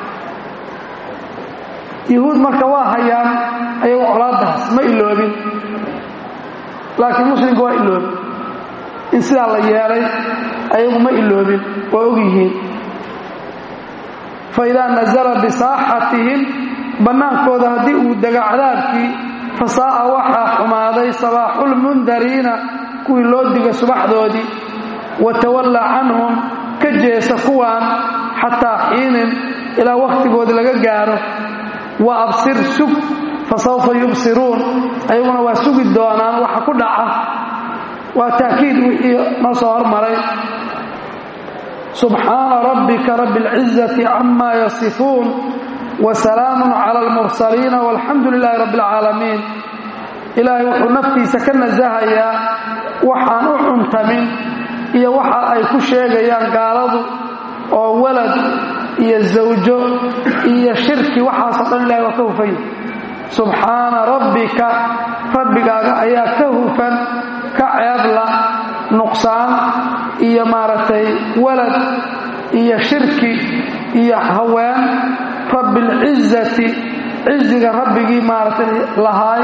yuhuud marka waa hayaan ayagu colaadaas ma iloobin laakiin muslimka waa iloobin in sidaa la yeelay ayagu ma iloobin waa og yihiin fa idaa nazala bisaaxatihim bannaankooda haddii uu dega cadaabkii fasaa'a waxaa xumaaday sabaaxulmundariina kuwii loo diga subaxdoodii wa tawalla canhum ka jeesa kuwaan xataa xiinin ilaa wakhtigoodi laga gaaro wa absir sug fa sawfa yubsiruun ayaguna waa sugi doonaan waxa ku dhaca waa taakiid wixii noo soo hormaray subxaana rabbika rabbi اlcizati cama yasifuun wasalaamu cala almursaliina walxamdu lilaahi rabbi اlcaalamiin ilaahay wuxuu naftiisa ka nasahayaa waxaan u cuntamin iyo waxa ay ku sheegayaan gaaladu oo walad iyo zawjo iyo shirki waxaasoo dhan ilahay waa ka hufanya subxaana rabbika rabbigaaga ayaa ka hufan ka ceebla nuqsaan iyo maaragtay walad iyo shirki iyo haween rabbialcizati ciziga rabbigii maaragtay lahaay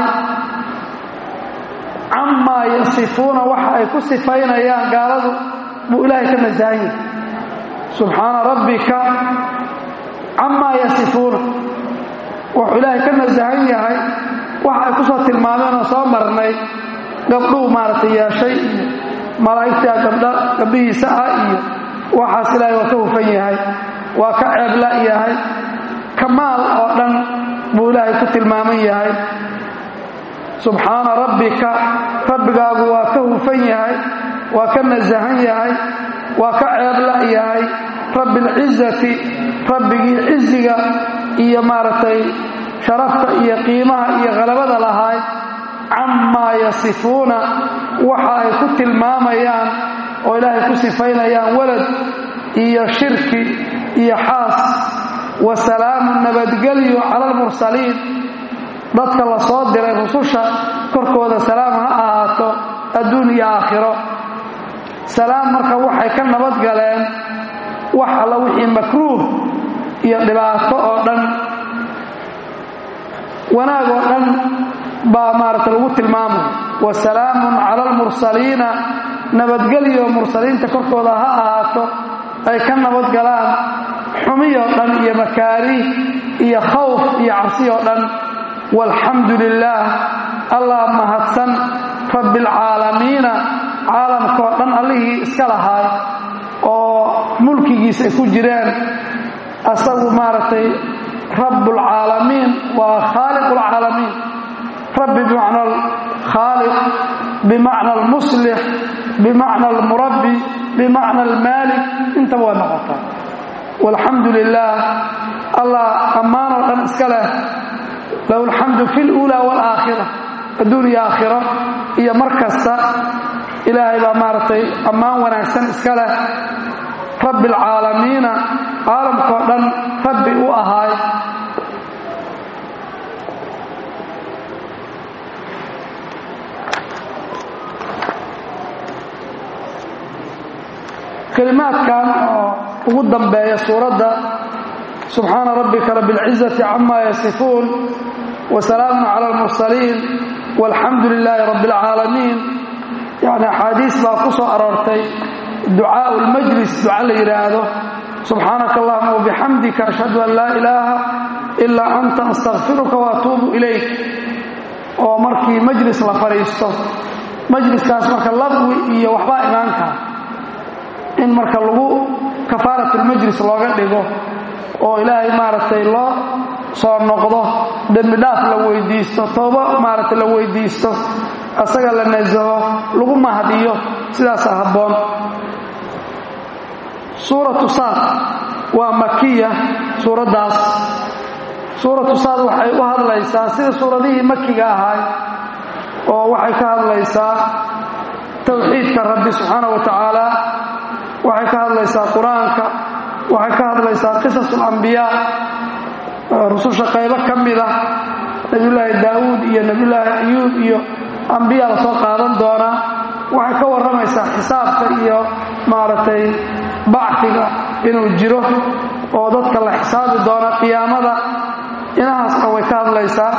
camaa yasifuuna waxa ay ku sifaynayaan gaaladu buu ilaahay ka nasahan yahay subxaana rabbika camaa yasifuuna wuxuu ilaahay ka nasahan yahay waxa ay ku soo tilmaameen oo soo marnay gabdhuu maaragtay yeeshay iyo malaa'igtaa gabdha gabdhihiisa ah iyo waxaas ilaahay waa ka hufan yahay waa ka ceebla yahay kamaal oo dhan buu ilaahay ku tilmaaman yahay subxaana rabbika rabbigaagu waa ka hufan yahay waa ka nasahan yahay waa ka ceebla yahay rabbi alcizati rabbigii ciziga iyo maaragtay sharafta iyo qiimaha iyo khalabada lahaay camaa yasifuuna waxa ay ku tilmaamayaan oo ilaahay ku sifaynayaan walad iyo shirki iyo xaas wa salaamu nabadgelyo cala almursaliin dadka la soo diray rususha korkooda salaam ha ahaato adduun iyo aakhiro salaam marka waxay ka nabad galeen wax alla wixii makruuh iyo dhibaato oo dhan wanaag oo dhan baa maaragta lagu tilmaamay wa salaamun cala almursaliina nabadgelyo mursaliinta korkooda ha ahaato ay ka nabad galaan xumiyoo dhan iyo makaariih iyo khawf iyo cabsi oo dhan walxamdu lilaah allah mahadsan rabbialcaalamiina caalamkao dhan allihii iska lahaay oo mulkigiisa ay ku jireen asagu maaragtay rabbulcaalamiin waa khaaliqulcaalamiin rabbi bimacna alkhaaliq bimacna almuslix bimacna almurabbi bimacna almaalik intaba waa noqotaa walxamdu lilaah allah ammaanoo dhan iska leh lahu alxamdu fi luulaa waalaakhira adduun iyo aakhiro iyo mar kasta ilaahay baa maaragtay ammaan wanaagsan iska leh rabbi alcaalamiina caalamkao dhan rabbi u ahaay kelimaadkan oo ugu dambeeya suuradda subxaana rabbika rabi اlcizati cama yasifuun wasalaamun cala almursaliin walxamdu lilaahi rabbi اlcaalamiin yani axaadiis baa ku soo aroortay ducaau lmajlis duca la yidhaahdo subxaanaka allahuma wabixamdika ashhadu an laa ilaaha ilaa anta astakfiruka waatuubu ilayk oo markii majlis la fadhiisto majliskaas marka laqwi iyo waxbaa imaan kara in marka lagu kafaaratulmajlis looga dhigo oo ilaahay maaragtay loo soo noqdo dembi dhaaf la weydiisto toobo maaragtay la weydiisto asaga la nasaho lagu mahadiyo sidaasa habboon suuratu saad waa makiya suuraddaas suuratu saad waxay u hadlaysaa sida suuradihii makiga ahaay oo waxay ka hadlaysaa towxiidka rabbi subxaana wa tacaala waxay ka hadlaysaa qur-aanka waxay ka hadlaysaa qisas alambiyaa rususha qaybo ka mid ah nebiyulaahi daawuud iyo nebiyulaahi ayuub iyo ambiyaa la soo qaadan doonaa waxay ka warramaysaa xisaabka iyo maaragtay bacfiga inuu jiro oo dadka la xisaabi doona qiyaamada inahaasna way ka hadlaysaa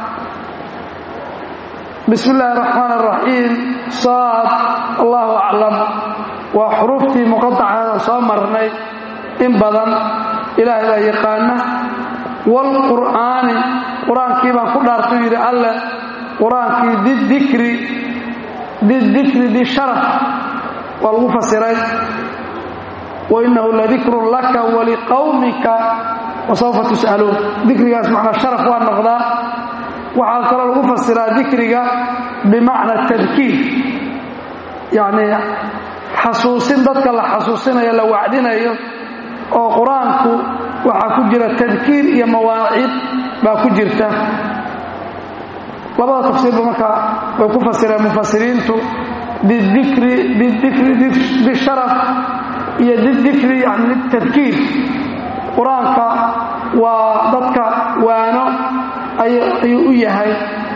bismi illaahi araxmaan araxiim saad allahu aclam waa xuruuftii muqadacaada soo marnay in badan ilaahay baa yaqaana waalqur'aani qur-aankii baan ku dhaartuu yidhi alle qur-aankii didikri didikri disharaf waa lagu fasiray wainahu ladikrun laka waliqawmika wasawfa tus'aluun dikrigaas macnaa sharaf waa noqdaa waxaa kaloo lagu fasiraa dikriga bimacna tadkiir yacni xasuusin dadka la xasuusinayo la wacdinayo oo qur-aanku waxaa ku jira tadkiir iyo mawaacid baa ku jirta labada tafsiirba marka way ku fasireen mufasiriintu bidikri bidikri bisharaf iyo didikri yani tadkiir qur-aanka waa dadka waano ayuu u yahay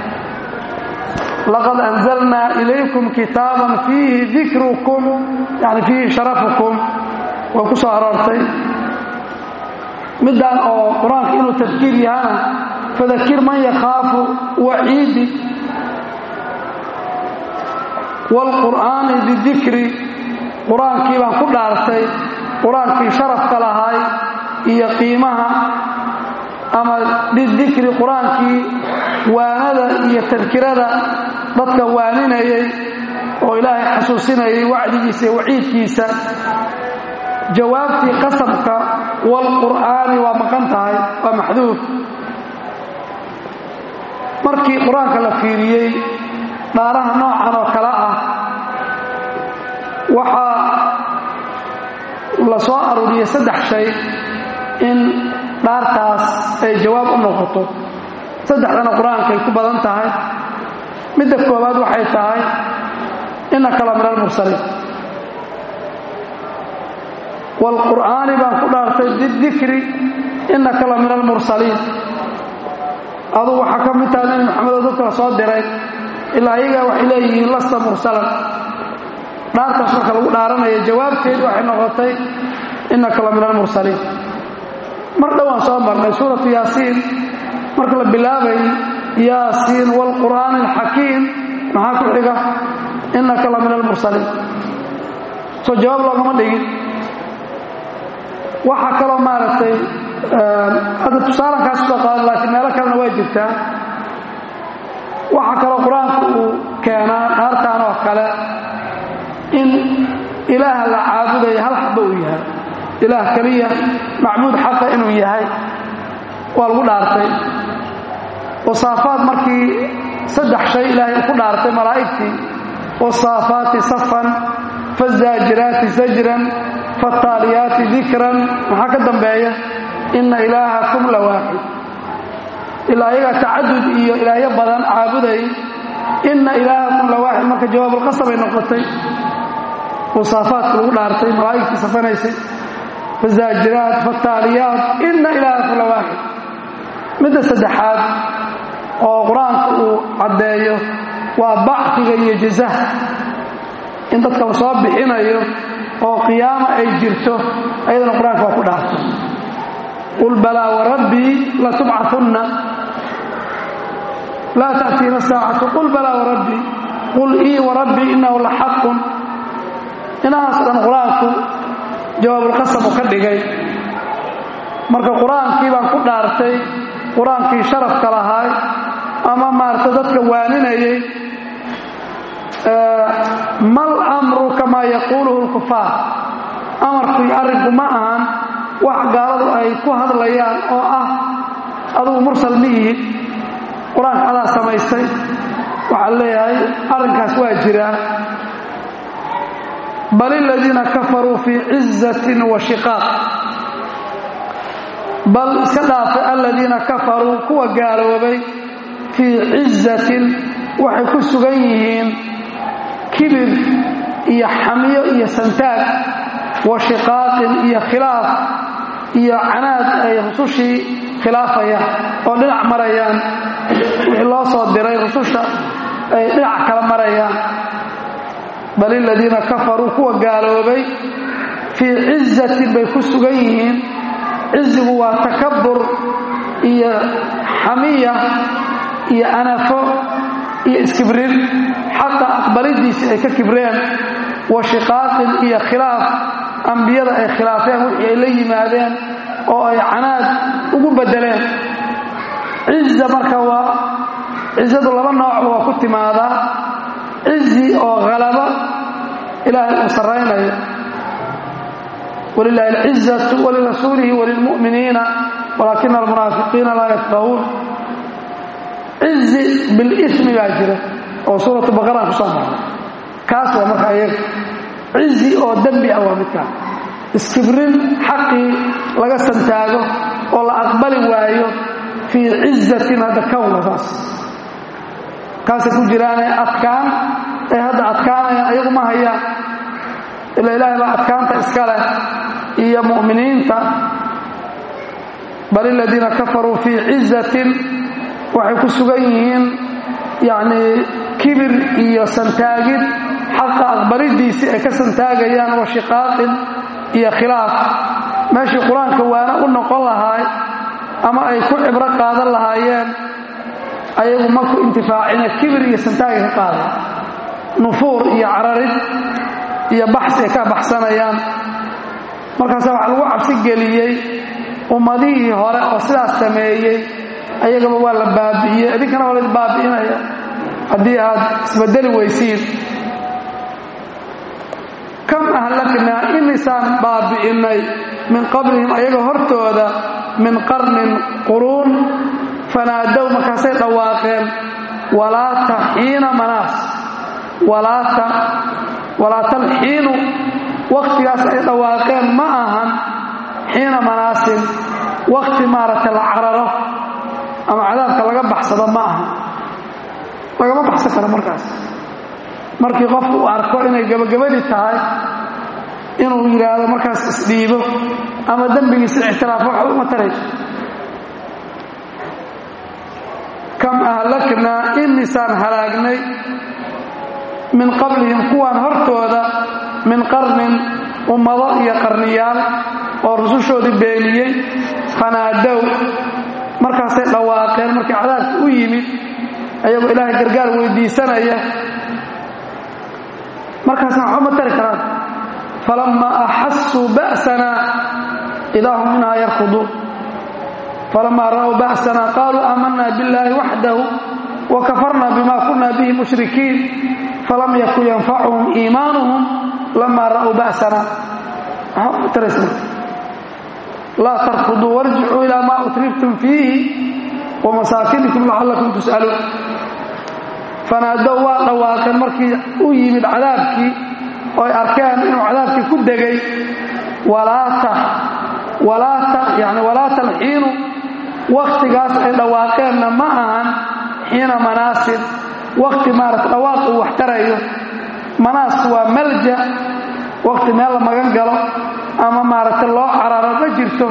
laqad anzalnaa ilaykum kitaaban fiihi dikrukum yani fiihi sharafukum way ku soo aroortay middan oo qur-aanka inuu tadkiir yahana fadakir man yakhaafu waciidi waalqur'aani bidikri qur-aankii baan ku dhaartay qur-aankii sharafka lahaay iyo qiimaha ama bidikri qur-aankii waanada iyo tadkirada dadka waaninayay oo ilaahay xasuusinayay wacdigiisa iyo waciidkiisa jawaabtii qasamka waalqur'aani waa maqan tahay waa maxduuf markii qur-aanka la fiiriyey dhaaraha noocan oo kale ah waxaa la soo aruuriyey saddex shay in dhaartaas ay jawaab u noqoto saddexdana qur-aanka ay ku badan tahay midda koowaad waxay tahay innaka la min almursaliin waalqur'aani baan ku dhaartay bidikri innaka la min almursaliin adugu waxaa ka mid tahay nebi maxamedoo dadka la soo diray ilaa ayagaa waxay leeyihiin lasta mursalan dhaartaas marka lagu dhaaranaya jawaabteedu waxay noqotay innaka la min almursaliin mar dhowaan soo marnay suuratu yaasiin marka la bilaabay yaasiin waalqur'aani alxakiim maxaa ku xiga innaka la min almursaliin soo jawaab loogama dhigin waxaa kaloo maaragtay hadda tusaalankaas soo qaada laakiin meelo kalena waa jirtaa waxaa kaloo qur-aanku uu keenaa naartaan oo kale in ilaah la caabudaya hal xaba uu yahay ilaah keliya macbuud xaqa inuu yahay waa lagu dhaartay wasaafaad markii saddex shay ilaahay ku dhaartay malaa'igtii wasaafaati safan fazaajiraati zajran fattaaliyaati dikran maxaa ka dambeeya inna ilaahakum la waaxid ilaa ayagaa tacadud iyo ilaahyo badan caabuday inna ilaahakum la waaxid marka jawaabulqasabay noqotay wasaafaadka lagu dhaartay malaa'igtii safanaysay fazaajiraat fattaaliyaat inna ilaahakum la waaxid midda saddexaad oo qur-aanku uu caddeeyo waa bacfiga iyo jazaha in dadka la soo bixinayo oo qiyaama ay jirto ayadana qur-aanka waa ku dhaartay qul balaa warabbii latubcaunna laa ta'tiina saacatu qul balaa warabbii qul ii warabbii innahu la xaqun inahaas dhan qur-aanku jawaabulqasamu ka dhigay marka qur-aankii baan ku dhaartay qur-aankii sharafka lahaay ama maarata dadka waaninayay mal amru kamaa yaquuluhu lkufaar amarku iyo arrinku ma ahan wax gaaladu ay ku hadlayaan oo ah adugu mursal ma ihid qur-aanka adaa samaystay waxaa leeyahay arrinkaas waa jiraa bal iladiina kafaruu fii cizatin wa shiqaaq bal iska dhaafay aladiina kafaruu kuwa gaaloobay fii cizatin waxay ku sugan yihiin kibir iyo xamiyo iyo santaag wa shiqaaqin iyo khilaaf iyo canaad ay rusushii khilaafayaan oo dhinac marayaan wixii loo soo diray rususha ay dhinac kala marayaan bal iladiina kafaruu kuwa gaaloobay fii cizatin bay ku sugan yihiin cizigu waa takabur iyo xamiya iyo anafo iyo iskibrin xaqa aqbalidiisii ay ka kibreen wa shiqaaqin iyo khilaaf ambiyada ay khilaafeen wixii ay la yimaadeen oo ay canaad ugu beddeleen ciza marka waa cizadu laba noocba waa ku timaadaa cizi oo halaba ilaahay uu sarraynayo wlilahi alcizatu walirasuulihi walilmu'miniina walaakina almunaafiqiina laa yafqahuun cizi bilismi baa jira oo suuratu baqaraan ku soo marray kaas waa marka iyaga cizi oo dembi ah waa midkaan iskibrin xaqii laga santaago oo la aqbali waayo fii cizatin hadda kawna taas kaasay ku jiraanee adkaan ay hadda adkaanayaan iyagu ma hayaan ila ilaahay baa adkaanta iska leh iyo mu'miniinta bal iladiina kafaruu fii cizatin waxay ku sugan yihiin yacnii kibir iyo santaagid xaqa aqbalidiisii ay ka santaagayaan wa shiqaaqin iyo khilaaf meeshii qur-aanka waana u noqon lahaay ama ay ku cibro qaadan lahaayeen ayagu ma ku intifaacina kibir iyo santaagay ka qaadeen nufuur iyo cararid iyo baxsi ay ka baxsanayaan markaasa waxaa lagu cabsi geliyey ummadihii hore oo sidaas sameeyey ayagaba waa la baabi'iyey idinkana waa laydin baabi'inaya haddii aad isbedeli weysiin kam ahlaknaa imisaan baabi'innay min qablihim ayaga hortooda min qarnin quruun fanaadow markaasay dhawaaqeen walaata xiina manaas walaata walaatalxiinu wakhtigaas ay dhawaaqeen ma ahan xiina manaasin wakhti maaragtay la cararo ama cadaabka laga baxsado ma aha lagama baxsan karo markaas markii qofku uu arko inay gebagabadii tahay inuu yidhaahdo markaas isdhiibo ama dembigiisa ictiraafo waxba uma tarayso kam ahlaknaa imisaan halaagnay min qablihim kuwaan hortooda min qarnin ummado iyo qarniyaal oo rusushoodii beeniyey fanaadow markaasay dhawaaqeen markii cadaabka u yimid ayagoo ilaahay gargaar weydiisanaya markaasna waxba ma tari karaan falammaa axasuu ba'sanaa idaa hum minhaa yarkuduun falamaa ra'w ba'sanaa qaaluu aamanaa billaahi waxdahu wakafarna bima kuna bihi mushrikiin falam yakun yanfacuhum iimaanuhum lamaa ra'uu ba'sana laa tarkuduu warjicuu ilaa maa utribtum fiihi wamasaakinikum lacallakum tus'aluun fanaadow waa dhawaaqeen markii u yimid cadaabkii oo ay arkeen inuu cadaabkii ku degay walaata yani walaata alxiinu wakhtigaas ay dhawaaqeenna ma ahan xiina manaasib wakhti maarata dhawaaq uu wax tarayo manaasku waa malja wakhti meel la magan galo ama maaragtay loo cararo ma jirto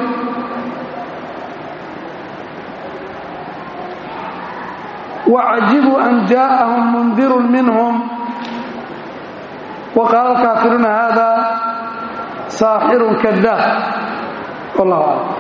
wacajibuu an jaa'ahum mundirun minhum wa qaala alkaafiruuna hada saaxirun kadaab wallahu aclam